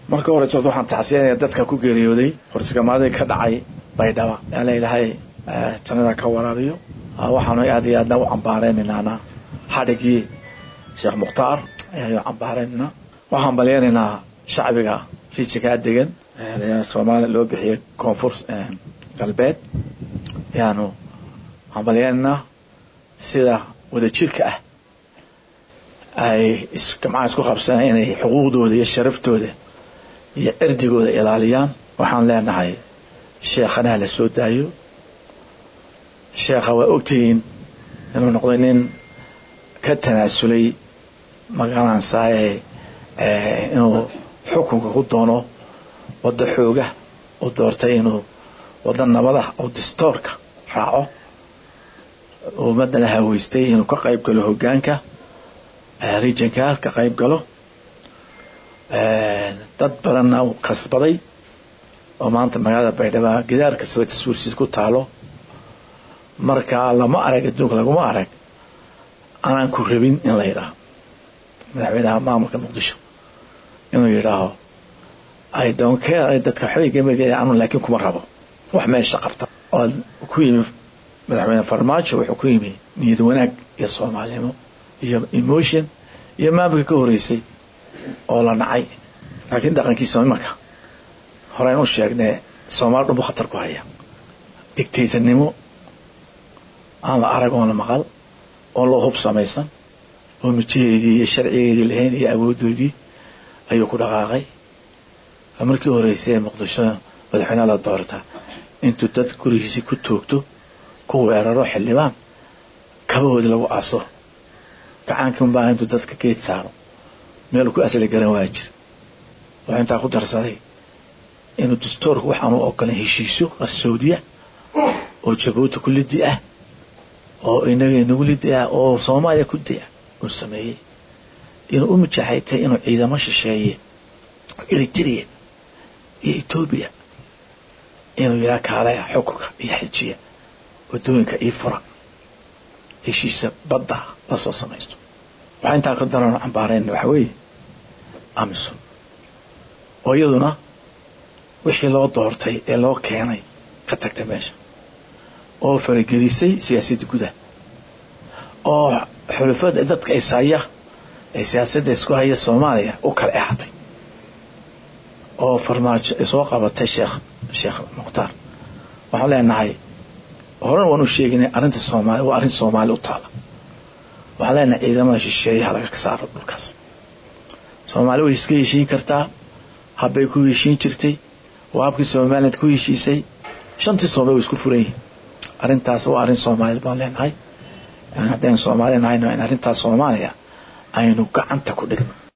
marka horeysa horta waxaan taxsiyanaya dadka ku geeriyooday horsigamaadii ka dhacay baydhaba yaa la ilaahay jannada ka waraabiyo waxaanu aad iyo aadna u cambaareynaynaana xadhigii sheekh mukhtaar ayaanu cambaareynayna waxaan balyanaynaa shacbiga rijikaa degan soomaaliya loo bixiyay koonfur galbeed ayaanu hambalyanaynaa sida wadajirka ah ay gamcaha isku qabsanaan inay xuquuqdooda iyo sharaftooda iyo cirdigooda ilaaliyaan waxaan leenahay sheekhanaha la soo daayo sheekha waa ogtihiin inuu noqday nin ka tanaasulay magaranaysaay inuu xukunka ku doono waddo xooga uu doortay inuu waddo nabada oo distoorka raaco ummadana haweystay inuu ka qayb galo hogaanka regionka ka qayb galo dad badanna uu kasbaday oo maanta magaalada baydhabo gidaar kastaba tasuursiis ku taalo marka lama arag adduunka laguma arag anaan ku rabin in la yidhaaho madaxweynaha maamulka muqdisho inuu yidhaaho i don't care dadka waxbay gamag anu laakiin kuma rabo wax meesha qabta oo ku yimi madaxweyne farmaajo wuxuu ku yimi niyad wanaag iyo soomaalinimo iyo emotion iyo maamulka ka horeysay oo la nacay laakiin dhaqankiisa imanka horeyn u sheegnee soomaali dhunbu khatar ku haya digtaysanimo aan la arag oon la maqal oo loo hub samaysan oo mijaheedii iyo sharcigeedii lahayn iyo awoodoodii ayuu ku dhaqaaqay markii horeysay ee muqdisho madaxweyneha la doortaa intuu dad gurigiisii ku toogto ku weeraro xildhibaan kabahoodii lagu aaso gacaankii unbaa intuu dadka geed saaro meel ku asli garan waa jir wuxuu intaa ku darsaday inuu dastoorku waxaanu ogolan heshiisyo qarsowdiya oo jabuuti ku lidi ah oo inaga inagu lidi ah oo soomaaliya ku di ah uu sameeyey inuu u mijaxaytay inuu ciidamo shisheeye eritrea iyo etoobiya inuu yidhaha kaalaya xukunka iyo xejiya wadooyinka ii fura heshiisa badda lasoo samaysto waxaa intaa ka daran cambaarayna waxa weeye amisom oo iyaduna wixii loo doortay ee loo keenay ka tagtay meesha oo faragelisay siyaasadda gudaha oo xulufada dadka ishaya ee siyaasadda isku haya soomaaliya u kala exatay oo farmaajo soo qabatay sheekh sheekh mukhtaar waxaan leenahay horan waan u sheeginay arrinta soomaali waa arrin soomaali u taala waxaan leenahay ciidamada shisheeyaha laga saaro dhulkaas soomaali way iska heshiin kartaa habbay ku heshiin jirtay waa habkii somaliland ku heshiisay shantii soomali way isku furan yihiin arrintaas waa arrin soomaaliyed baan leenahay haddaynu soomaali nahayno in arrintaas soomaaliya aynu gacanta ku dhigno